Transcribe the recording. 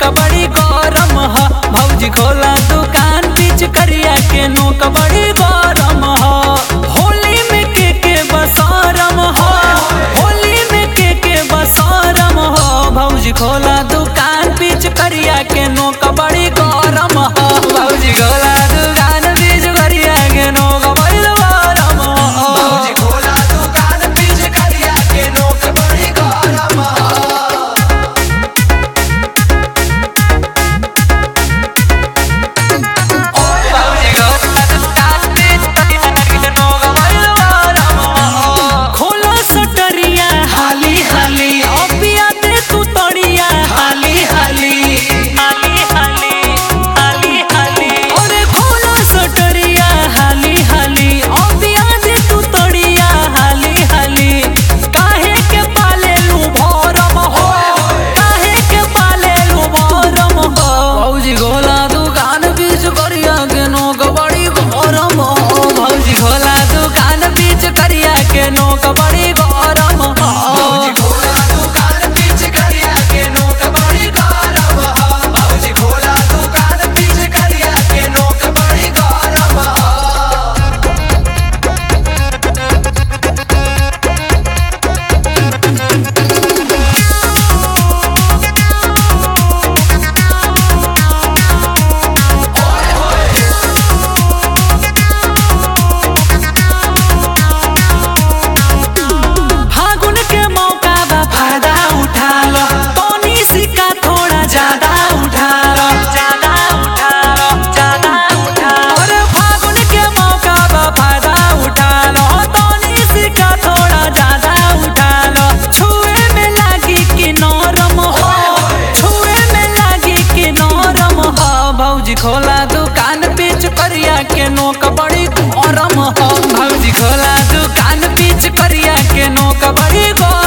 बड़ी गरम ह भौजी खोला दुकान बीच करिया के नोक बड़ी गरम ह होली में के के बसरम ह होली में के के बसरम ह भौजी खोला दुकान बीच करिया के नोक बड़ी गरम ह भौजी खोला दुकान बीच करिया के नोक बड़ी गरम ह भौजी खोला दुकान बीच करिया के नोक बड़ी गरम खोलो सटरिया हाली हाली अबिया दे तू तड़िया हाली हाली हाली हाली हाली हाली अरे खोलो सटरिया हाली हाली अबिया दे तू तड़िया हाली हाली काहे के पाले लू भरम हो काहे के पाले लू भरम हो भौजी गोला दुकान बीच करिया के नोक बड़ी गरम हो भौजी खोला दुकान बीच करिया के नोक बड़ी गरम हो भौजी खोला दुकान बीच करिया के नोक बड़ी गरम भौजी खोला दुकान बीच करिया के नोक बड़ी गरम फागुन के मौका बा फायदा उठा लो तोनी सिक्का थोड़ा ज्यादा उठा लो ज्यादा उठा लो ज्यादा उठा लो अरे फागुन के मौका बा फायदा उठा लो तोनी सिक्का थोड़ा ज्यादा उठा लो छुए में लागी कि नरम हो छुए में लागी कि नरम हो भौजी खोला दुकान बीच करिया के नोक बड़ी गरम हो भौजी खोला दुकान बीच करिया के नोक बड़ी गरम